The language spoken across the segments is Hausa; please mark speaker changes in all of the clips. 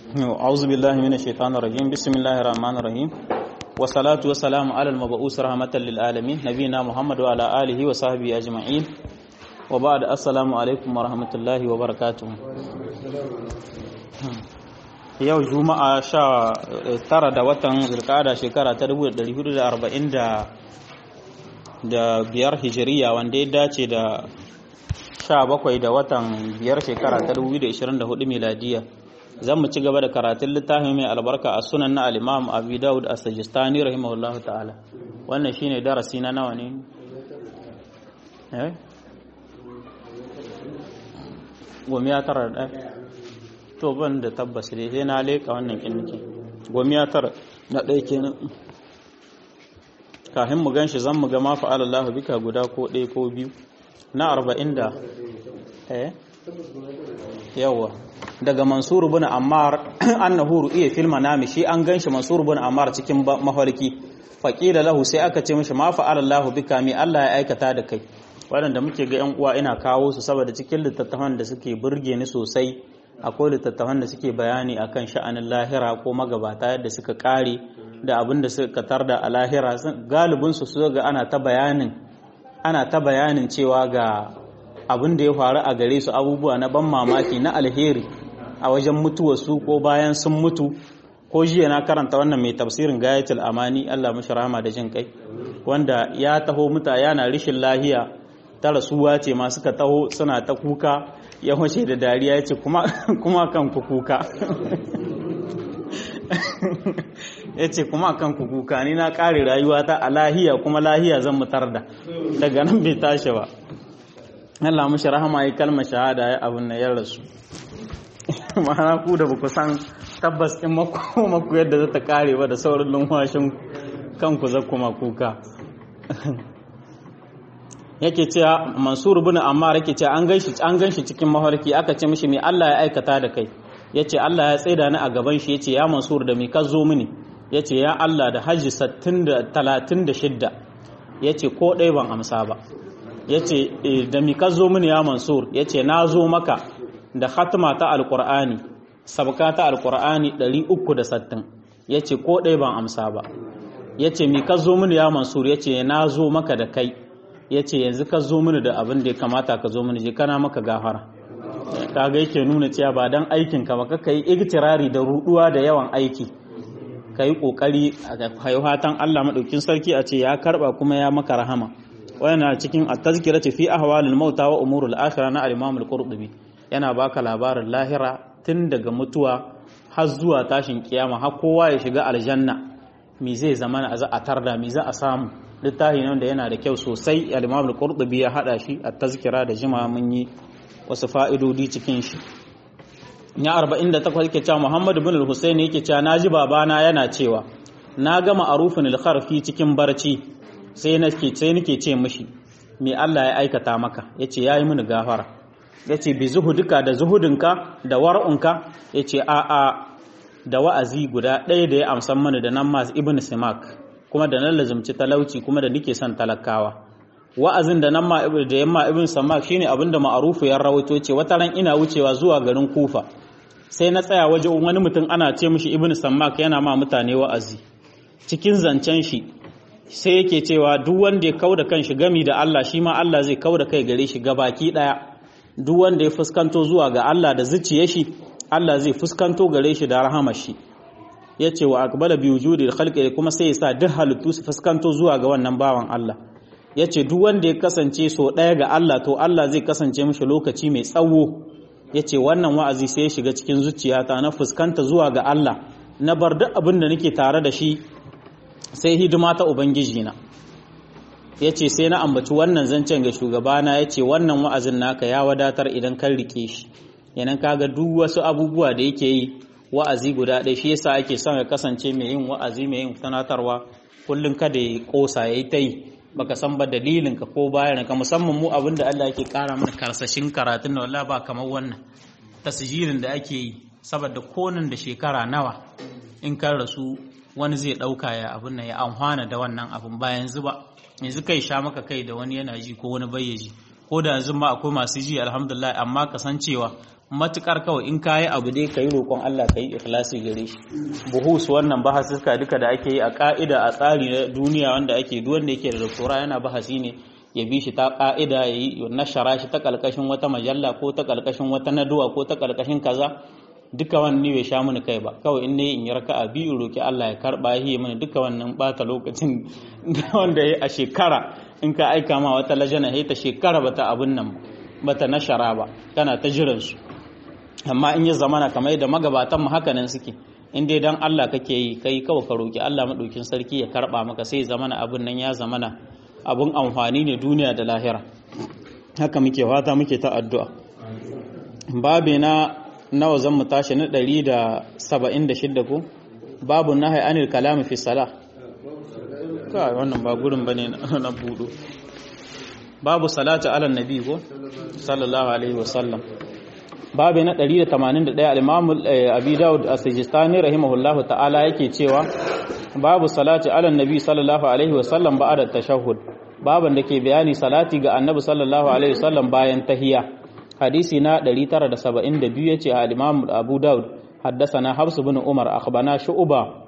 Speaker 1: أعوذ بالله من الشيطان الرجيم بسم الله الرحمن الرحيم والصلاة والسلام على المبعوث رحمة للعالمين نبينا محمد وعلى آله وصحبه أجمعين وبعد السلام عليكم ورحمة الله وبركاته yau juma'a sha tara da watan zirkada shekara ta 1440 da biyar hijiriya wanda ya dace da sha bakwai da watan biyar shekara ta 2024 miladiya zan mu ci gaba da karatun littafin mai albarka a sunan na al-imam abu daud a sajistani rahimahullah ta'ala wannan shine darasi na nawa ne eh gomiya tara da to ban da tabbas dai sai na leka wannan kinki gomiya tara na ɗaya kenan kafin mu ganshi zan mu ga ma fa'ala Allah bika guda ko ɗaya ko biyu na arba'in da eh yawa daga mansur bin ammar annahu ru'iya fil manami shi an ganshi mansur bin ammar cikin mafarki faqila lahu sai aka ce mishi ma fa'ala Allah bika mi Allah ya aikata da kai waɗanda muke ga yan uwa ina kawo su saboda cikin littattafan da suke burge ni sosai akwai littattafan da suke bayani akan sha'anin lahira ko magabata yadda suka kare da abin da suka tarda a lahira galibin su su ga ana ta bayanin ana ta bayanin cewa ga abin da ya faru a gare su abubuwa na ban mamaki na alheri a wajen mutuwarsu ko bayan sun mutu ko jiya na karanta wannan mai tafsirin gayatul amani Allah mashi rahama da jin kai wanda ya taho muta yana rishin lahiya ta rasuwa ce ma suka taho suna ta kuka ya wace da dariya ya ce kuma kan ku kuka ya ce kuma kan ku kuka ni na kare rayuwa ta a lahiya kuma lahiya zan mutar da daga nan bai tashi ba Allah mashi rahama yi kalmar shahada ya abin na ya rasu ma'ana ku da baku san tabbas in maku yadda za ta kare ba da saurin lumfashin kanku za kuma kuka yake cewa mansur bin ammar yake cewa an ganshi an ganshi cikin mafarki aka ce mishi me Allah ya aikata da kai yace Allah ya tsaida ni a gaban shi yace ya mansur da me ka zo mini yace ya Allah da hajji 36 yace ko ɗaya ban amsa ba yace da me ka zo mini ya mansur yace na zo maka da khatma ta alqur'ani sabka ta alqur'ani 360 yace ko ɗaya ban amsa ba yace me ka zo mini ya mansur yace na zo maka da kai ya ce yanzu ka zo mini da abin da ya kamata ka zo mini je kana maka gafara kaga yake nuna cewa ba dan aikin ka ba ka yi igtirari da ruduwa da yawan aiki ka yi kokari a fatan Allah madaukin sarki a ce ya karba kuma ya maka rahama wannan cikin at-tazkiratu fi ahwalil mauta wa umuril akhirah na al-imam al-qurtubi yana baka labarin lahira tun daga mutuwa har zuwa tashin kiyama har kowa ya shiga aljanna me zai zama a tarda me za a samu littafi ne wanda yana da kyau sosai al-Imam al-Qurtubi ya hada shi a tazkira da jima mun yi wasu fa'idodi cikin shi ya 48 yake cewa Muhammad ibn al-Husayn yake cewa naji babana yana cewa na gama arufin al-kharfi cikin barci sai nake sai nake ce mishi me Allah ya aikata maka yace yayi mini gafara yace bi zuhudika da zuhudinka da war'unka yace a a da wa'azi guda ɗaya da ya amsan mana da nan mas ibn Simak kuma da nan lazumci talauci kuma da nike son talakawa wa'azin da nan ma da yamma ibn samak shine abinda ma'arufu ya rawaito ce wata ran ina wucewa zuwa garin kufa sai na tsaya waje wani mutum ana ce mishi ibn samak yana ma mutane wa'azi cikin zancen shi sai yake cewa duk wanda ya kauda kanshi gami da Allah shi ma Allah zai kauda kai gare shi gabaki daya duk wanda ya fuskanto zuwa ga Allah da zuciyar shi Allah zai fuskanto gare shi da rahamar shi ya ce wa akbala bi wujudi khalqi kuma sai ya sa duk halittu su fuskanto zuwa ga wannan bawan Allah ya ce duk wanda ya kasance so ɗaya ga Allah to Allah zai kasance mishi lokaci mai tsawo ya ce wannan wa'azi sai ya shiga cikin zuciyata na fuskanta zuwa ga Allah na bar duk abin da nake tare da shi sai hidima ta ubangiji na ya ce sai na ambaci wannan zancen ga shugabana ya ce wannan wa'azin naka ya wadatar idan kan rike shi yanan kaga duk wasu abubuwa da yake yi wa'azi guda ɗaya shi yasa ake son ya kasance mai yin wa'azi mai yin sanatarwa kullum kada ya kosa ya yi ta yi baka san ba dalilin ka ko bayan ka musamman mu abin da Allah yake kara mana karsashin karatun da wallahi ba kamar wannan tasjirin da ake yi saboda konin da shekara nawa in kan rasu wani zai ɗauka ya abin nan ya amfana da wannan abin ba yanzu ba yanzu kai sha maka kai da wani yana ji ko wani bayyaji ko da yanzu ma akwai masu ji alhamdulillah amma kasancewa matukar kawai in kayi abu dai kayi roƙon Allah kayi ikhlasi gare shi buhus wannan bahasuka duka da ake yi a ka'ida a tsari na duniya wanda ake duk wanda yake da doktora yana bahasi ne ya bi shi ta ka'ida ya yi nashara shi ta kalkashin wata majalla ko ta kalkashin wata naduwa ko ta kalkashin kaza duka wannan bai sha mini kai ba kawai in ne in yi raka'a biyu roki Allah ya karba yi mini duka wannan bata lokacin wanda ya a shekara in ka aika ma wata lajana ta shekara bata abun nan bata nashara ba kana ta jiran su amma in ya zamana kamar da magabatan mu haka nan suke in dai dan Allah kake yi kai kawai ka roki Allah madaukin sarki ya karba maka sai zamana abun nan ya zamana abun amfani ne duniya da lahira haka muke fata muke ta addu'a babe na nawa zan mu tashi na 176 ko babu nahai anil kalami fi salah kai wannan ba gurin bane na budo babu salatu ala nabi ko sallallahu alaihi wasallam babu na 181 al-imam abi daud as-sijistani rahimahullahu ta'ala yake cewa babu salati ala nabi sallallahu alaihi wasallam ba'da tashahhud baban da ke bayani salati ga annabi sallallahu alaihi wasallam bayan tahiyya hadisi na 972 yace al-imam abu daud haddathana habs ibn umar akhbana shu'ba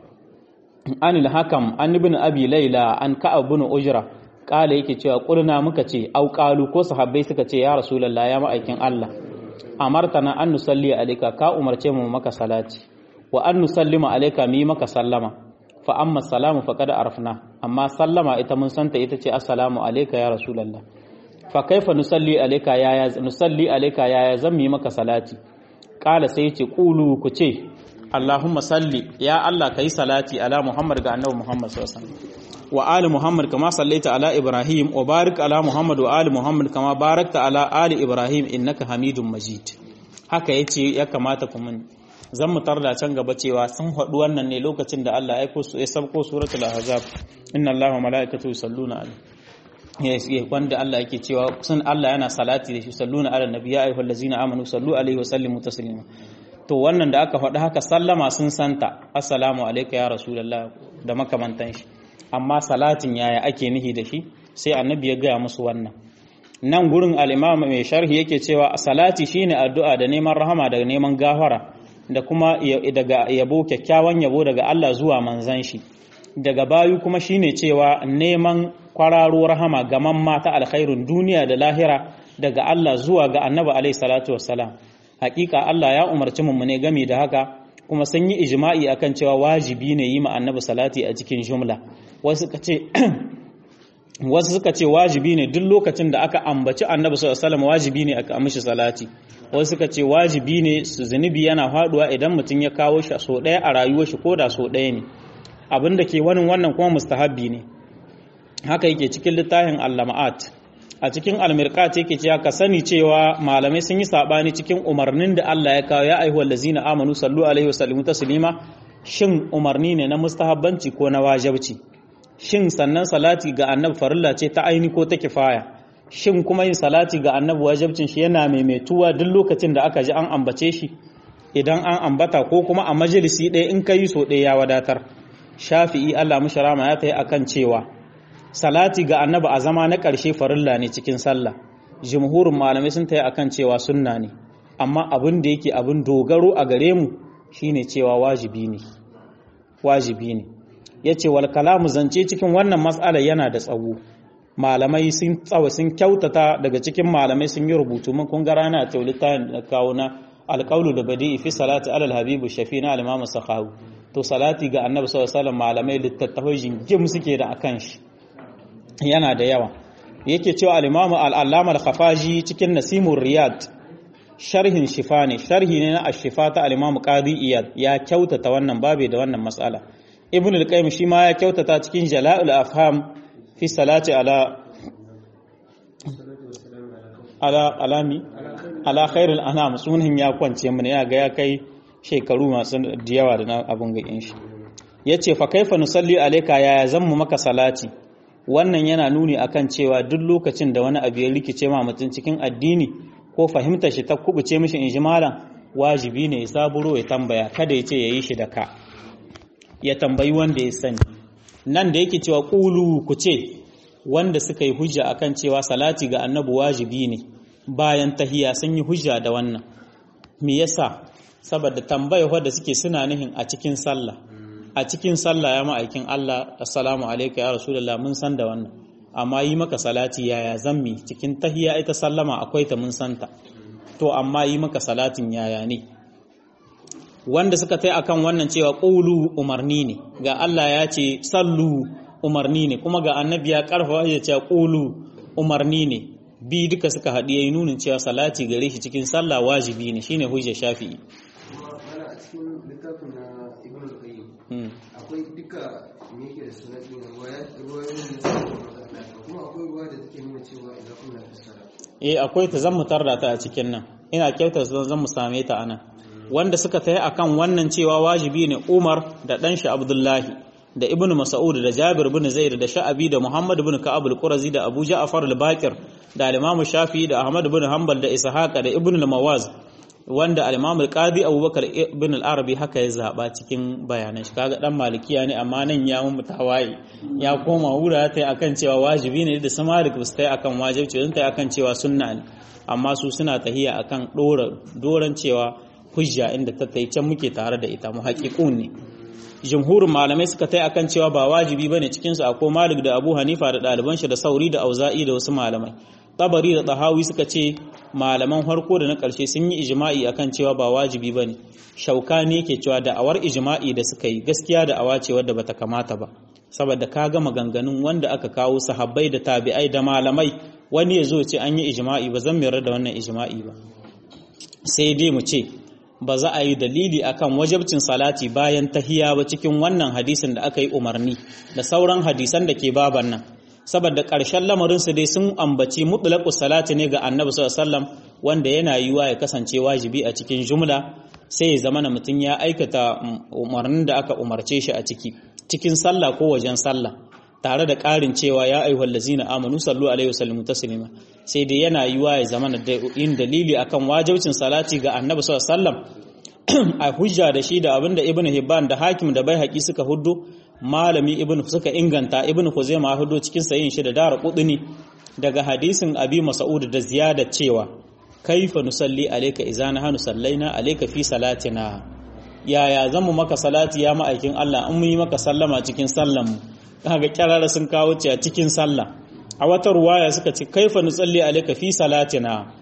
Speaker 1: an al-hakam an ibn abi layla an ka'ab ibn ujra kala yake cewa qulna muka ce au qalu ko sahabbai suka ce ya rasulullah ya ma'aikin Allah amartana an nusalli alayka ka umarce mu maka salati wa an nusallima alayka mi maka sallama fa amma salamu faqad arafna amma sallama ita mun santa ita ce assalamu alayka ya rasulullah fa kaifa nusalli alayka ya ya nusalli alayka ya ya zan mi maka salati kala sai yace qulu ku ce allahumma salli ya allah kai salati ala muhammad ga annabi muhammad sallallahu alaihi wasallam wa ali muhammad kama sallaita ala ibrahim wa barik ala muhammad wa ali muhammad kama barakta ala ali ibrahim innaka hamidum majid haka yace ya kamata ku mun zan mu tarda can gaba cewa sun haɗu wannan ne lokacin da Allah ya aiko su ya sabko suratul ahzab inna allaha wa malaikatahu yusalluna alaihi wanda Allah yake cewa sun Allah yana salati da shi salluna ala nabi ya ayyuhal ladzina amanu sallu alaihi wa sallimu taslima to wannan da aka faɗi haka sallama sun santa assalamu alayka ya rasulullah da makamantan shi amma salatin yaya ake nihi da shi sai annabi ya gaya musu wannan nan gurin al-imam mai sharhi yake cewa salati shine addu'a da neman rahama da neman gafara da kuma daga yabo kyakkyawan yabo daga Allah zuwa manzan shi daga bayu kuma shine cewa neman kwararo rahama ga mamma ta alkhairun duniya da lahira daga Allah zuwa ga annabi alaihi salatu wassalam hakika Allah ya umarci mu ne game da haka kuma sun yi ijma'i akan cewa wajibi ne yi ma annabi salati a cikin jumla wasu suka ce wasu suka ce wajibi ne duk lokacin da aka ambaci annabi sallallahu alaihi wasallam wajibi ne aka amshi salati wasu suka ce wajibi ne su zunubi yana faduwa idan mutum ya kawo shi so ɗaya a rayuwar shi ko da so ɗaya ne abin da ke wani wannan kuma mustahabbi ne haka yake cikin littafin al-lama'at a cikin al-mirqat yake cewa ka sani cewa malamai sun yi sabani cikin umarnin da Allah ya kawo ya ayyuhal ladzina amanu sallu alaihi wa sallimu taslima shin umarni ne na mustahabbanci ko na wajibci shin sannan salati ga annabi farilla ce ta aini ko ta kifaya shin kuma yin salati ga annabi wajibcin shi yana maimaituwa duk lokacin da aka ji an ambace shi idan an ambata ko kuma a majalisi ɗaya in ka yi so ɗaya ya wadatar shafi'i Allah musharama ya tayi akan cewa salati ga annabi a zama na ƙarshe farilla ne cikin sallah jumhurin malamai sun tayi akan cewa sunna ne amma abin da yake abin dogaro a gare mu shine cewa wajibi ne wajibi ne yace wal kalamu zance cikin wannan mas'ala yana da tsawo malamai sun tsawa sun kyautata daga cikin malamai sun yi rubutu mun kun ga rana a taulita da kawo na alƙaulu da badi fi salati alal habibu shafi na al-imam sakhawi to salati ga annabi sallallahu alaihi wasallam malamai littattafai jingim suke da akan shi yana da yawa yake cewa al-imam al-allama al-khafaji cikin nasimur riyad sharhin shifa ne sharhi ne na ash-shifa ta al-imam qadi iyad ya kyautata wannan babe da wannan mas'ala ibn al-qayyim shi ma ya kyautata cikin jala'ul afham fi salati ala ala alami ala khairul anam sunan ya kwance mun ya ga ya kai shekaru masu da yawa da abun ga shi yace fa kaifa nusalli alayka ya zammu maka salati wannan yana nuni akan cewa duk lokacin da wani abu ya rikice ma mutum cikin addini ko fahimtar shi ta kubuce mishi in ji malam wajibi ne ya saburo ya tambaya kada ya ce yayi shi da ka ya tambayi wanda ya sani nan da yake cewa ƙulu ku ce wanda suka yi hujja akan cewa salati ga annabi wajibi ne bayan tahiya sun yi hujja da wannan me yasa saboda tambayar wadda suke suna nihin a cikin sallah a cikin sallah ya ma'aikin Allah assalamu alaikum ya rasulullah mun san da wannan amma yi maka salati yaya zammi cikin tahiyya ita sallama akwai ta mun santa to amma yi maka salatin yaya ne wanda suka tai akan wannan cewa qulu umarni ne ga Allah ya ce sallu umarni ne kuma ga annabi ya karfafa ya ce qulu umarni ne bi duka suka haɗi yayi nunin cewa salati gare shi cikin sallah wajibi ne shine hujja shafi'i
Speaker 2: a cikin littafin na ibn al-qayyim akwai duka me yake da sunan din ruwayoyin da suke magana kuma akwai ruwa da take nuna cewa idan kuna da sala
Speaker 1: eh akwai ta zan mu tarda ta a cikin nan ina kyautar zan zan mu same ta anan wanda suka tayi akan wannan cewa wajibi ne Umar da dan shi Abdullahi da Ibn Mas'ud da Jabir ibn Zaid da Sha'abi da Muhammad ibn Ka'ab al-Qurazi da Abu Ja'far al-Baqir da al-Imam Shafi'i da Ahmad ibn Hanbal da Ishaq da Ibn al-Mawaz wanda al-Imam al-Qadi Abubakar ibn al-Arabi haka ya zaba cikin bayanan shi kaga dan malikiya ne amma nan ya mun mutawaye ya koma wura ta akan cewa wajibi ne da samalik ba su tai akan wajibi sun tai akan cewa sunna ne amma su suna tahiya akan dora doran cewa hujja inda ta tai can muke tare da ita mu haƙiƙun ne jumhurin malamai suka tai akan cewa ba wajibi bane cikin su akwai Malik da Abu Hanifa da ɗaliban shi da Sauri da Auza'i da wasu malamai Tabari da Tahawi suka ce malaman farko da na ƙarshe sun yi ijma'i akan cewa ba wajibi bane Shaukani yake cewa da awar ijma'i da suka yi gaskiya da awa ce wadda bata kamata ba saboda ka ga maganganun wanda aka kawo sahabbai da tabi'ai da malamai wani ya zo ce an yi ijma'i ba zan mayar da wannan ijma'i ba sai dai mu ce ba za a yi dalili akan wajabcin salati bayan tahiya ba cikin wannan hadisin da aka yi umarni da sauran hadisan da ke baban nan saboda ƙarshen lamarinsu dai sun ambaci mutlaqus salati ne ga annabi sallallahu alaihi wasallam wanda yana yiwa ya kasance wajibi a cikin jumla sai ya zama na mutum ya aikata umarnin da aka umarce shi a ciki cikin sallah ko wajen sallah tare da ƙarin cewa ya ayyuhal ladzina amanu sallu alaihi wasallimu taslima sai dai yana yiwa ya zama da yin dalili akan wajibcin salati ga annabi sallallahu alaihi wasallam a hujja da shi da abinda ibn hibban da hakim da baihaqi suka huddo malami ibn suka inganta ibn khuzaimah huddo cikin sayin shi da dara qudni daga hadisin abi mas'ud da ziyada cewa kaifa nusalli alayka idza nahnu sallaina alayka fi salatina yaya zamu maka salati ya ma'aikin Allah in mun yi maka sallama cikin sallan mu kaga kirara sun kawo ce a cikin sallah a wata ruwaya suka ce kaifa nusalli alayka fi salatina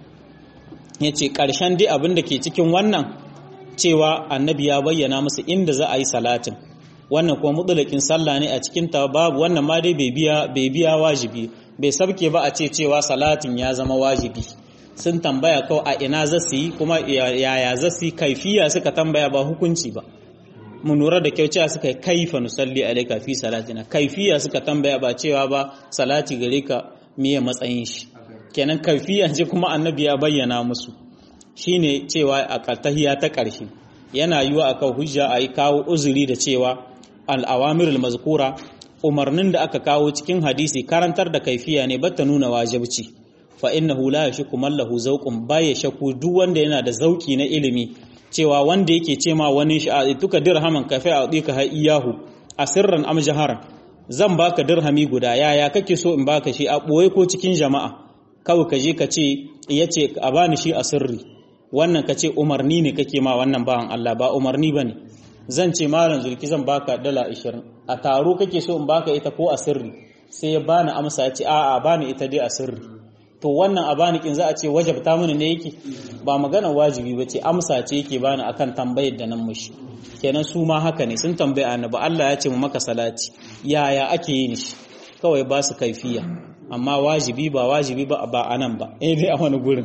Speaker 1: yace karshen dai abin da ke cikin wannan cewa annabi ya bayyana musu inda za a yi salatin wannan kuma mutulakin sallah ne a cikin ta babu wannan ma dai bai biya bai biya wajibi bai sabke ba a ce cewa salatin ya zama wajibi sun tambaya kawai a ina za su yi kuma yaya za su yi kaifiya suka tambaya ba hukunci ba mu lura da kyau cewa suka yi kaifa nusalli alaika fi salatina kaifiya suka tambaya ba cewa ba salati gare ka miye matsayin shi kenan kaifiya ce kuma annabi ya bayyana musu shine cewa a tahiya ta ƙarshe yana yiwa akan hujja a yi kawo uzuri da cewa al'awamirul mazkura umarnin da aka kawo cikin hadisi karantar da kaifiya ne bata nuna wajibci fa innahu la yashku man lahu zawqun baya shaku duk wanda yana da zauki na ilimi cewa wanda yake ce ma wani shi a tuka dirhaman kafa a dika ha iyahu a sirran am jaharan zan baka dirhami guda yaya kake so in baka shi a boye ko cikin jama'a kawai ka je ka ce yace a bani shi a sirri wannan ka ce umarni ne kake ma wannan bawan Allah ba umarni bane zan ce malam zulki zan baka dala 20 a taro kake so in baka ita ko a sirri sai ya bani amsa ya ce a'a bani ita dai a sirri to wannan a bani kin za a ce wajabta mini ne yake ba magana wajibi ba ce amsa ce yake bani akan tambayar da nan mushi kenan su ma haka ne sun tambaye annabi Allah ya ce mu maka salati yaya ake yin shi kawai ba su kaifiya amma wajibi ba wajibi ba ba anan ba eh dai a wani gurin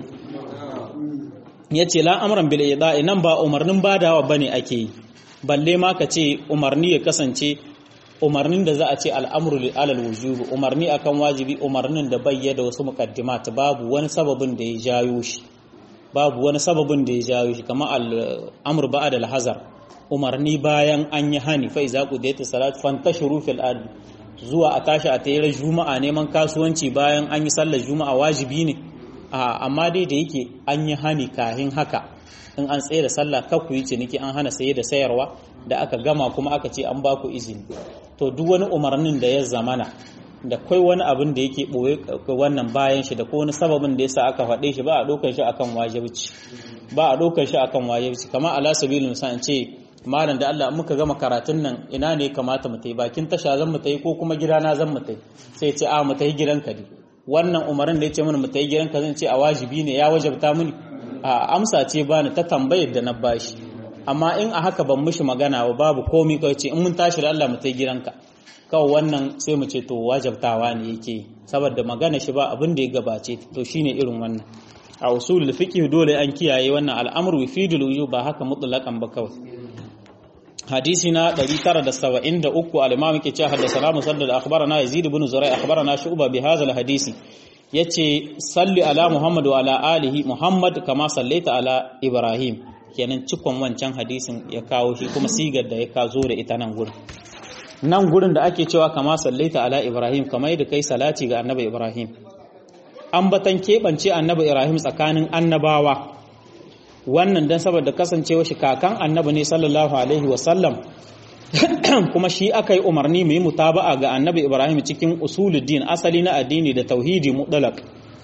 Speaker 1: yace la amran bil ida'i nan ba umarnin badawa bane ake yi balle ma ka ce umarni ya kasance umarnin da za a ce al'amuru alal wujubu umarni akan wajibi umarnin da bai da wasu muqaddimat babu wani sababin da ya jayo shi babu wani sababin da ya jayo shi kamar al'amur ba'da al-hazar umarni bayan an yi hani fa iza qudiyat salat fantashiru fil ard zuwa a tashi a tayar juma'a neman kasuwanci bayan an yi sallar juma'a wajibi ne amma dai da yake an yi hani kahin haka in an tsaye da sallah kar ku yi ciniki an hana saye da sayarwa da aka gama kuma aka ce an ba ku izini to duk wani umarnin da ya zamana da kai wani abin da yake boye wannan bayan shi da ko wani sababin da yasa aka faɗe shi ba a ɗaukar shi akan wajibci ba a ɗaukar shi akan wajibci kamar ala sabilin misal ce malam da Allah muka gama karatun nan ina ne kamata mu tai bakin tasha zan mu tai ko kuma gidana zan mu tai sai ce a mu tai gidanka ne wannan umarin da yace mana mu tai gidanka zan ce a wajibi ne ya wajabta mini a amsa ce bani ta tambayar da na bashi amma in a haka ban mishi magana ba babu komi kawai ce in mun tashi da Allah mu tai gidanka kawai wannan sai mu ce to wajabtawa ne yake saboda magana shi ba abin da ya gabace to shine irin wannan a usulul fiqh dole an kiyaye wannan al'amru yufidul wujub ba haka mutlaqan ba kawai hadisi na 973 al-imam yake cewa haddathana musaddad akhbarana yazid ibn zurai akhbarana shu'ba bi hadha al-hadisi yace salli ala muhammad wa ala alihi muhammad kama sallaita ala ibrahim kenan cikon wancan hadisin ya kawo shi kuma sigar da ya kazo da ita nan gurin nan gurin da ake cewa kama sallaita ala ibrahim kamar yadda kai salati ga annabi ibrahim ambatan keɓance annabi ibrahim tsakanin annabawa wannan dan saboda kasancewa shi kakan annabi ne sallallahu alaihi wasallam kuma shi aka yi umarni mu yi mutaba'a ga annabi ibrahim cikin usuluddin asali na addini da tauhidi mutlaq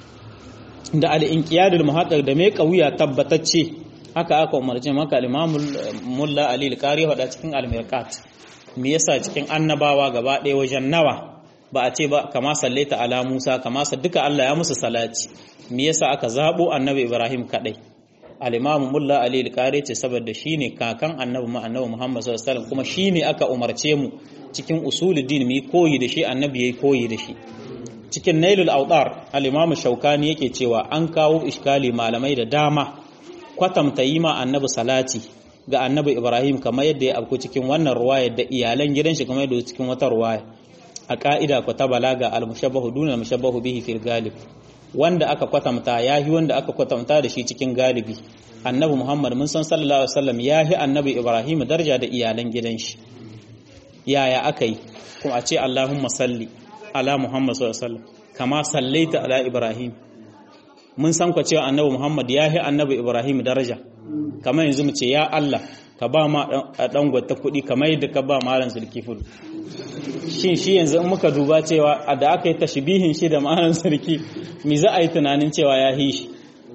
Speaker 1: da al-inqiyadul muhaqqaq da mai kauya tabbatacce haka aka umarci maka al-imam mulla ali al-qari wada cikin al-mirqat me yasa cikin annabawa gaba ɗaya wajen nawa ba a ce ba kama sallaita ala musa kama duka Allah ya musu salati me yasa aka zabo annabi ibrahim kadai al-imamu mulla ali al-qari ce saboda shine kakan annabi ma annabi muhammad sallallahu alaihi wasallam kuma shine aka umarce mu cikin usuluddin mu koyi da shi annabi yayi koyi da shi cikin nailul awdar al-imamu shaukani yake cewa an kawo iskali malamai da dama kwatamta yi ma annabi salati ga annabi ibrahim kamar yadda ya abku cikin wannan ruwaya da iyalan gidan shi kamar yadda cikin wata ruwaya a ka'ida ku ta balaga al-mushabbahu duna al-mushabbahu bihi fil galib wanda aka kwatamta ya yi wanda aka kwatamta da shi cikin galibi annabi muhammad mun san sallallahu alaihi wasallam ya yi annabi ibrahim daraja da iyalan gidan shi yaya aka yi kuma a ce allahumma salli ala muhammad sallallahu alaihi wasallam kama sallaita ala ibrahim mun san ku cewa annabi muhammad ya yi annabi ibrahim daraja kamar yanzu mu ce ya allah ka ba ma dan gwata kuɗi kamar yadda ka ba malam zulkifil shin shi yanzu in muka duba cewa da aka yi tashbihin shi da malam sarki me za a yi tunanin cewa ya hi shi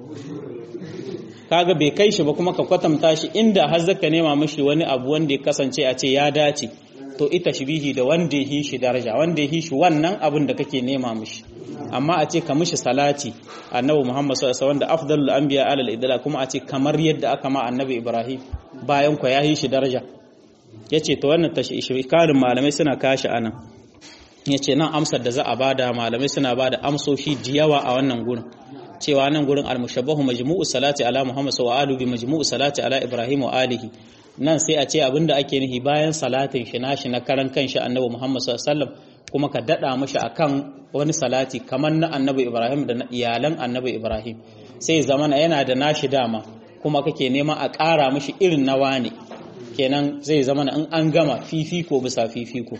Speaker 1: kaga bai kai shi ba kuma ka kwatanta shi inda har zaka nema mishi wani abu wanda ya kasance a ce ya dace to ita shibihi da wanda ya hi shi daraja wanda ya hi shi wannan abin da kake nema mishi amma a ce ka mishi salati annabi Muhammad sallallahu alaihi wasallam da afdalul anbiya alal idla kuma a ce kamar yadda aka ma annabi Ibrahim bayan ku ya hi shi daraja yace to wannan tashrikalin malamai suna kashi anan yace nan amsar da za a bada malamai suna bada amsoshi diyawa a wannan gurin cewa nan gurin al-mushabbahu majmu'u salati ala Muhammad wa alihi bi majmu'u salati ala Ibrahim wa alihi nan sai a ce abinda ake nihi bayan salatin shi nashi na karan kanshi annabi Muhammad sallallahu alaihi wasallam kuma ka dada mashi akan wani salati kamar na annabi Ibrahim da na iyalan annabi Ibrahim sai zamana yana da nashi dama kuma kake nema a ƙara mashi irin na wane kenan zai zamana in an gama fifiko bisa fifiko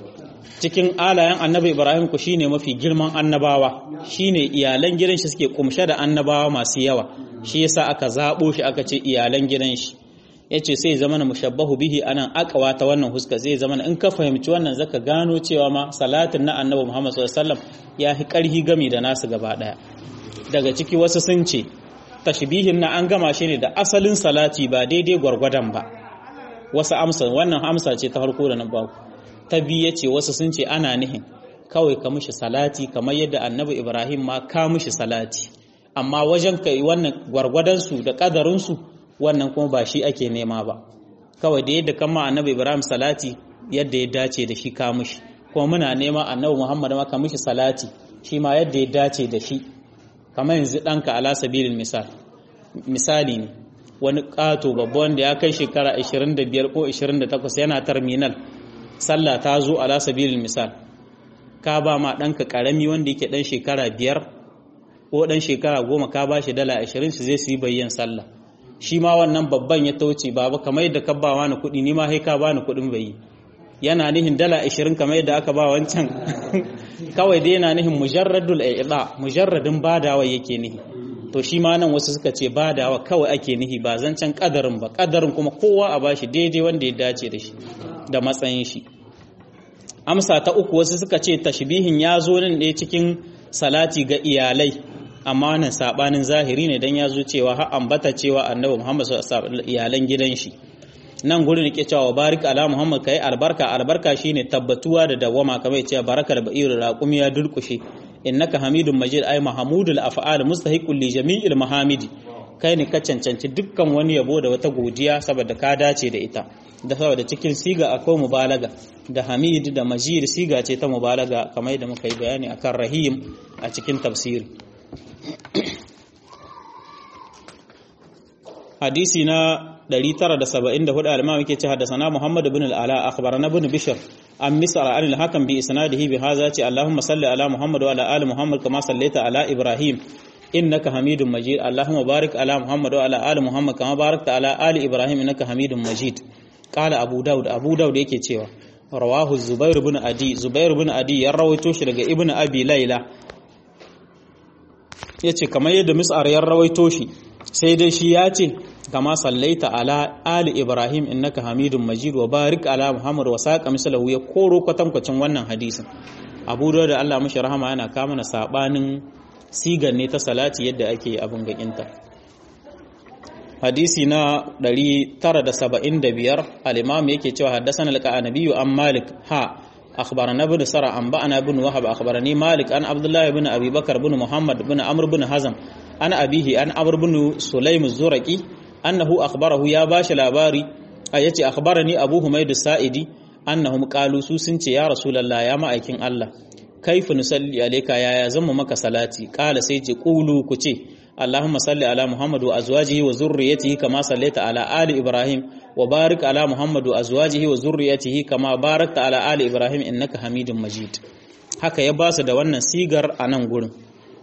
Speaker 1: cikin alayen annabi Ibrahim ku shine mafi girman annabawa shine iyalan gidan shi suke kumshe da annabawa masu yawa shi yasa aka zabo shi aka ce iyalan gidan shi yace sai zamana mushabbahu bihi anan akawa ta wannan huska zai zamana in ka fahimci wannan zaka gano cewa ma salatin na annabi Muhammad sallallahu alaihi wasallam ya fi karhi gami da nasu gaba daya daga ciki wasu sun ce tashbihin na an gama shi ne da asalin salati ba daidai gwargwadon ba wasu amsa wannan amsa ce ta farko da na baku ta biyu ce wasu sun ce ana nihin kawai ka mishi salati kamar yadda annabi Ibrahim ma ka mishi salati amma wajen kai wannan gwargwadon su da kadarin su wannan kuma ba shi ake nema ba kawai da yadda kama annabi ibrahim salati yadda ya dace da shi ka mishi kuma muna nema annabi muhammad ma ka mishi salati shi ma yadda ya dace da shi kamar yanzu ɗanka ala sabilin misal misali ne wani ƙato babba wanda ya kai shekara 25 ko 28 yana terminal sallah ta zo ala sabilin misal ka ba ma ɗanka ƙarami wanda yake ɗan shekara biyar ko ɗan shekara goma ka ba shi dala 20 shi zai su yi bayyan sallah shi ma wannan babban ya tauce baba kamar yadda ka ba wani kuɗi ni ma sai ka bani kuɗin bai yana nihin dala 20 kamar yadda aka ba wancan kawai dai yana nihin mujarradul i'da mujarradin badawa yake nihi to shi ma nan wasu suka ce badawa kawai ake nihi ba zancen kadarin ba kadarin kuma kowa a bashi daidai wanda ya dace da shi da matsayin shi amsa ta uku wasu suka ce tashbihin ya zo nan ne cikin salati ga iyalai amma wannan sabanin zahiri ne dan ya zo cewa har ambata cewa annabi Muhammad sallallahu alaihi iyalan gidan shi nan gurin yake cewa barik ala Muhammad kai albarka albarka shine tabbatuwa da dawama kamar yace barakal ba'ir raqum ya durkushe innaka hamidun majid ay mahmudul af'al mustahiqul li jami'il mahamidi kai ne ka cancanci dukkan wani yabo da wata godiya saboda ka dace da ita da saboda cikin siga akwai mubalaga da hamid da majid siga ce ta mubalaga kamar yadda muka yi bayani akan rahim a cikin tafsiri hadisi na 974 al-imam yake ce haddathana Muhammad ibn al-Ala akhbarana ibn Bishr an misra an al-hakam bi isnadihi bi hadha ce Allahumma salli ala Muhammad wa ala ali Muhammad kama sallaita ala Ibrahim innaka Hamidum Majid Allahumma barik ala Muhammad wa ala ali Muhammad kama barakta ala ali Ibrahim innaka Hamidum Majid qala Abu Dawud Abu Dawud yake cewa rawahu Zubair ibn Adi Zubair ibn Adi ya rawaito shi daga Ibn Abi Layla yace kamar yadda Mis'ar ya rawaito shi sai dai shi ya ce kama sallaita ala ali ibrahim innaka hamidun majid wa barik ala muhammad wa saqa mislahu ya koro kwatankwacin wannan hadisin abu da Allah mashi rahama yana kama na sabanin sigan ne ta salati yadda ake abin gakinta hadisi na 975 al-imam yake cewa haddathana al-qanabi an malik ha أخبرنا ابن سرى أنبأنا ابن وهب أخبرني مالك أن عبد الله بن أبي بكر بن محمد بن عمرو بن حزم أنا أبيه أن عمرو بن سليم الزرقي أنه أخبره يا باش الأباري أيتي أخبرني أبو حميد السائدي أنهم قالوا سوسنتي يا رسول الله يا مأيكين الله كيف نصلي عليك يا يزم مك صلاتي قال سيتي قولوا كتي اللهم صل على محمد وأزواجه وذريته كما صليت على آل إبراهيم وبارك على محمد وأزواجه وذريته كما باركت على آل إبراهيم إنك حميد مجيد haka ya ba su da wannan sigar a nan gurin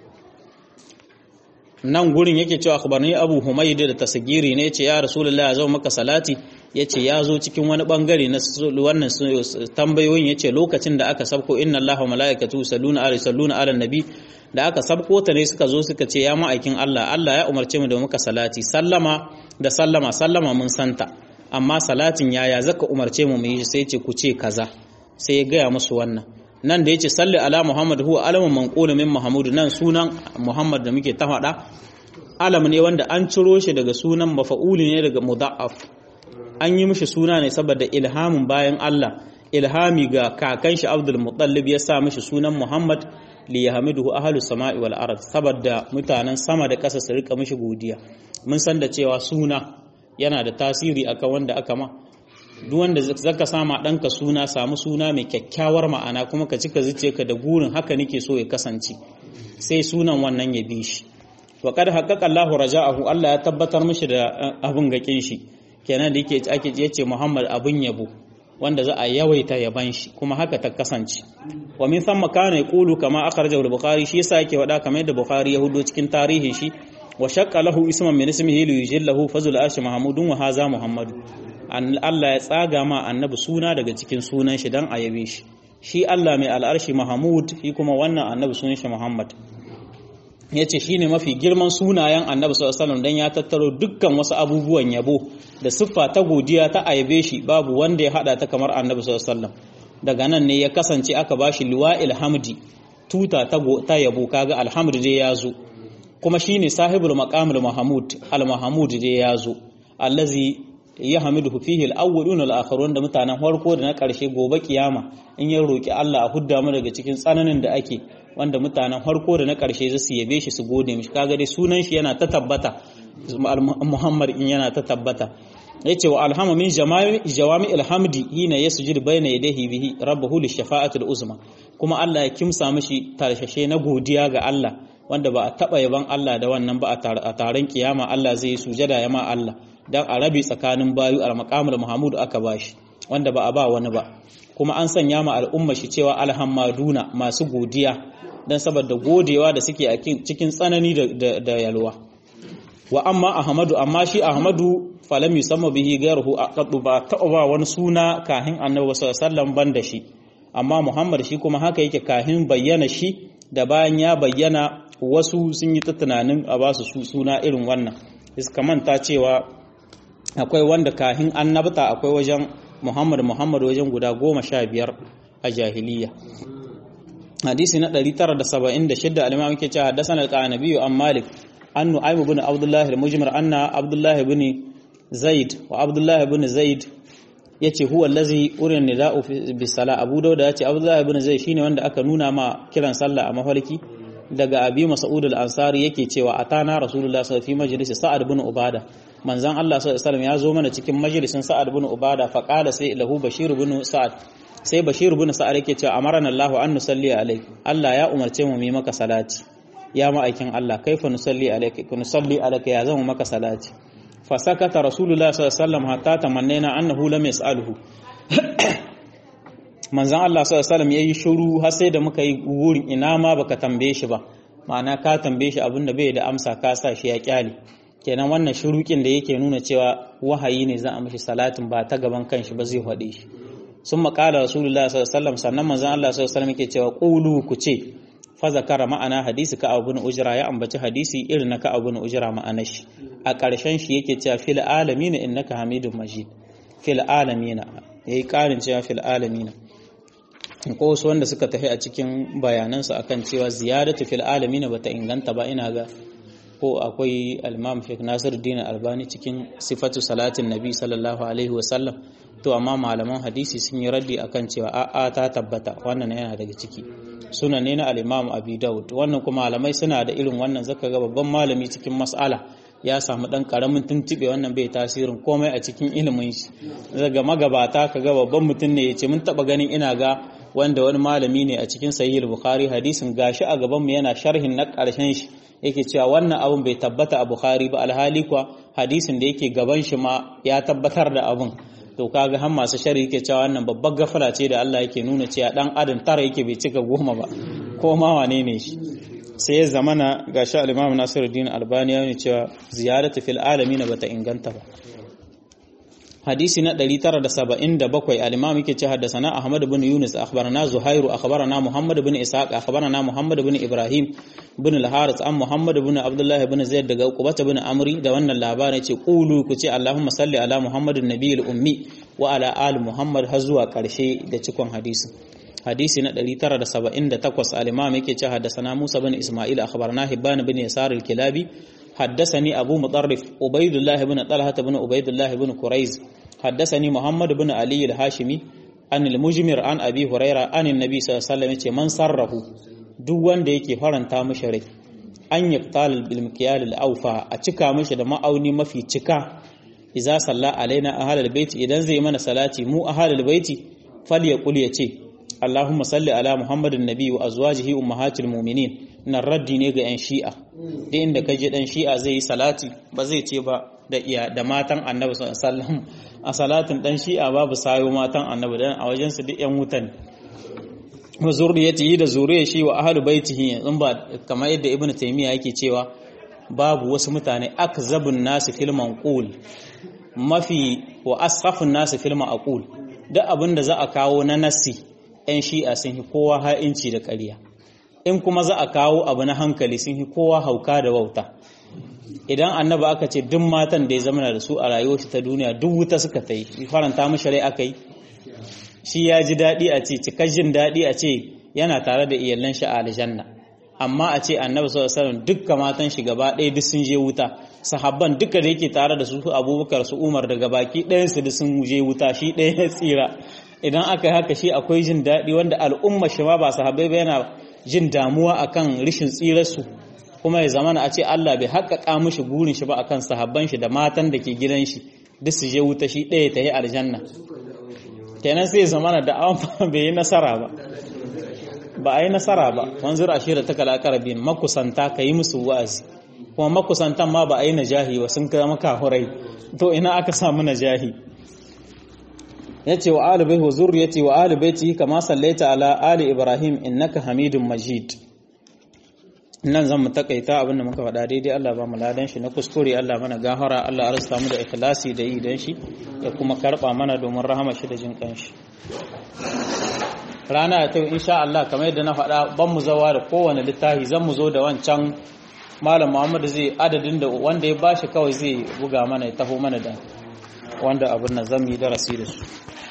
Speaker 1: nan gurin yake cewa akhbarni Abu Humayd da tasgiri ne yace ya Rasulullah ya zo maka salati yace ya zo cikin wani bangare na wannan tambayoyin yace lokacin da aka sabko inna Allaha wa malaikatu yusalluna ala yusalluna ala nabi da aka sabko ta ne suka zo suka ce ya ma'aikin Allah Allah ya umarce mu da muka salati sallama da sallama sallama mun santa amma salatin yaya zaka umarce mu mu yi sai ce ku ce kaza sai ya gaya musu wannan nan da yace salli ala muhammad huwa alamun manqulu min mahmud nan sunan muhammad da muke ta faɗa alam ne wanda an ciro shi daga sunan mafa'uli ne daga mudha'af an yi mishi suna ne saboda ilhamin bayan Allah ilhami ga kakan shi Abdul Muttalib ya sa mishi sunan Muhammad li yahmiduhu ahlus sama'i wal ard saboda mutanen sama da ƙasa su rika mishi godiya mun san da cewa suna yana da tasiri akan wanda aka ma duk wanda zaka sama ɗanka suna samu suna mai kyakkyawar ma'ana kuma ka cika zuciyarka da gurin haka nake so ya kasance sai sunan wannan ya bi shi wa kad haqqaqa Allahu raja'ahu Allah ya tabbatar mishi da abun gakin shi kenan da yake ake yace Muhammad abun yabo wanda za a yawaita yaban shi kuma haka ta kasance wa min thumma kana yaqulu kama akhrajahu al-bukhari shi yasa yake wada kamar yadda bukhari ya hudo cikin tarihin shi wa shaqqa lahu isman min ismihi li yujillahu fazul arshi mahmudun wa haza muhammadu Allah ya tsaga ma annabi suna daga cikin sunan shi dan a yabe shi shi Allah mai al'arshi mahmud shi kuma wannan annabi sunan shi muhammad ya ce shi ne mafi girman sunayen annabi sallallahu don ya tattaro dukkan wasu abubuwan yabo da siffa ta godiya ta aibe shi babu wanda ya hada ta kamar annabi sallallahu daga nan ne ya kasance aka bashi liwa'il hamdi tuta ta yabo kaga alhamdu dai ya zo kuma shine sahibul maqamul mahmud al mahmud dai ya zo allazi ya hamidu fihi al-awwaluna al-akharun da mutanen farko da na karshe gobe kiyama in ya roki Allah a hudda mu daga cikin tsananin da ake wanda mutanen farko da na karshe za su yabe shi su gode mishi kaga dai sunan shi yana ta tabbata Muhammad in yana ta tabbata yace wa alhama min jawami alhamdi hina yasjud bayna yadayhi bihi rabbuhu lishafa'ati al-uzma kuma Allah ya kimsa mishi tarshashe na godiya ga Allah wanda ba a taba yaban Allah da wannan ba a taron kiyama Allah zai yi sujada ya ma Allah dan a rabi tsakanin bayu al-maqamul mahmud aka bashi wanda ba a ba wani ba kuma an sanya ma al'umma shi cewa alhammaduna masu godiya dan saboda godewa da suke a cikin tsanani da yalwa wa amma ahmadu amma shi ahmadu falam yusamma bihi ghayruhu aqaddu ba ta ba wani suna kahin annabi sallallahu alaihi wasallam banda shi amma muhammad shi kuma haka yake kahin bayyana shi da bayan ya bayyana wasu sun yi ta tunanin a ba su suna irin wannan iska manta cewa akwai wanda kahin annabta akwai wajen muhammad muhammad wajen guda goma sha biyar a jahiliya hadisi na 976 al-imam yake cewa haddathana al-qanabi an malik an nu'aym ibn abdullah al-mujmir anna abdullah ibn zaid wa abdullah ibn zaid yace huwa allazi urin nida'u bi sala abu dauda yace abdullah ibn zaid shine wanda aka nuna ma kiran sallah a mafarki daga abi mas'ud al-ansari yake cewa atana rasulullah sallallahu alaihi majlis sa'ad ibn ubada manzon Allah sallallahu alaihi wasallam ya zo mana cikin majalisin sa'ad ibn ubada fa qala sai lahu bashir ibn sa'ad sai bashir ibn sa'ad yake cewa amarana Allah an nusalli alayk Allah ya umarce mu mu maka salati ya ma'aikin Allah kaifa nusalli alayka kun nusalli alayka ya zama maka salati fa sakata rasulullah sallallahu alaihi wasallam hatta tamannaina annahu lam yas'aluhu manzon Allah sallallahu alaihi wasallam yayi shiru har sai da muka yi wurin ina ma baka tambaye shi ba ma'ana ka tambaye shi abinda bai da amsa ka sa shi ya kyale kenan wannan shurukin da yake nuna cewa wahayi ne za a mishi salatin ba ta gaban kanshi ba zai faɗe shi sun maƙala rasulullah sallallahu sannan manzon Allah sallallahu alaihi yake cewa qulu ku ce fa zakara ma'ana hadisi ka abu ujra ya ambaci hadisi irin na ka abu ujra ma'anar shi a ƙarshen shi yake cewa fil alamin innaka hamidun majid fil alamin yayi ƙarin cewa fil alamin ko wasu wanda suka tafi a cikin bayanansu akan cewa ziyadatu fil alamin bata inganta ba ina ga ko akwai al-imam Sheikh Nasiruddin Albani cikin sifatu salatin Nabi sallallahu alaihi wasallam to amma malaman hadisi sun yi raddi akan cewa a'a ta tabbata wannan yana daga ciki suna ne na al-imam Abi Dawud wannan kuma malamai suna da irin wannan zaka ga babban malami cikin mas'ala ya samu dan karamin tuntube wannan bai tasirin komai a cikin ilimin shi daga magabata kaga babban mutum ne yace mun taba ganin ina ga wanda wani malami ne a cikin sahih bukhari hadisin gashi a gaban mu yana sharhin na karshen shi yake cewa wannan abun bai tabbata a bukhari ba alhali kuwa hadisin da yake gaban shi ma ya tabbatar da abun to kaga har masu shari yake cewa wannan babbar gafara ce da Allah yake nuna cewa dan adam tara yake bai cika goma ba ko ma wane ne shi sai ya zamana gashi al-Imam Nasiruddin Albani ya cewa ziyaratu fil alamin bata inganta ba hadisi na 977 al-imam yake ce haddathana ahmad ibn yunus akhbarana zuhairu akhbarana muhammad ibn ishaq akhbarana muhammad ibn ibrahim ibn al-harith an muhammad ibn abdullah ibn zaid daga uqbah ibn amri da wannan labarin yace qulu ku ce allahumma salli ala muhammadin nabiyil ummi wa ala ali muhammad har zuwa karshe da cikon hadisi hadisi na 978 al-imam yake ce haddathana musa ibn isma'il akhbarana hibban ibn yasar al-kilabi حدثني أبو مطرف عبيد الله بن طلحة بن عبيد الله بن كريز حدثني محمد بن علي الهاشمي عن المجمر عن أبي هريرة عن النبي صلى الله عليه وسلم من صره duk wanda yake faranta mishi rai an yaqtal bil mikyal al awfa a cika mishi da ma'auni mafi cika idza salla alaina ahlul baiti idan zai mana salati mu ahlul baiti falyaqul yace Allahumma salli ala Muhammadin nabi wa azwajihi ummahatil mu'minin nan raddi ne ga 'yan shi'a da inda kaje dan shi'a zai yi salati ba zai ce ba da iya da matan annabi sallallahu a salatin dan shi'a babu sayo matan annabi dan a wajen su duk 'yan wutan wa zurriyatihi da zuriyar shi wa ahlu baitihi in ba kamar yadda ibnu taymiya yake cewa babu wasu mutane akzabun nasu fil manqul mafi wa asrafun nasu fil maqul duk abin da za a kawo na nassi 'yan shi'a sun yi kowa ha'inci da ƙarya in kuma za a kawo abu na hankali sun yi kowa hauka da wauta idan annaba aka ce duk matan da ya zama da su a rayuwar ta duniya duk wuta suka ta yi faranta mashi rai aka yi shi ya ji daɗi a ce cikar jin daɗi a ce yana tare da iyalan shi a aljanna amma a ce annabi sallallahu alaihi wasallam dukkan matan shi gaba ɗaya duk sun je wuta sahabban duka da yake tare da su abubakar su umar daga baki ɗayan su duk sun je wuta shi ɗaya ya tsira idan aka yi haka shi akwai jin daɗi wanda al'umma shi ma ba sahabbai ba yana jin damuwa akan rishin tsirarsu kuma ya zamana a ce Allah bai haƙaƙa mishi burin shi ba akan sahabban shi da matan da ke gidan shi duk su je wuta shi ɗaya ta yi aljanna kenan sai zamana da awon bai yi nasara ba ba a yi nasara ba wanzur ashira ta kalakar bin makusanta ka yi musu wa'azi kuma makusantan ma ba a yi najahi ba sun kama kahurai to ina aka samu najahi yace wa ali baihi wa zurriyati wa ali baiti kama sallaita ala ali ibrahim innaka hamidum majid nan zan mu takaita abin da muka faɗa daidai Allah ba mu ladan shi na kuskure Allah mana gafara Allah arsa mu da ikhlasi da yi dan shi ya kuma karba mana domin rahama shi da jin kanshi rana ta insha Allah kamar yadda na faɗa ban mu zawa da kowane littafi zan mu zo da wancan malam Muhammad zai adadin da wanda ya bashi kawai zai buga mana ya taho mana da wanda abin nan zan yi darasi da su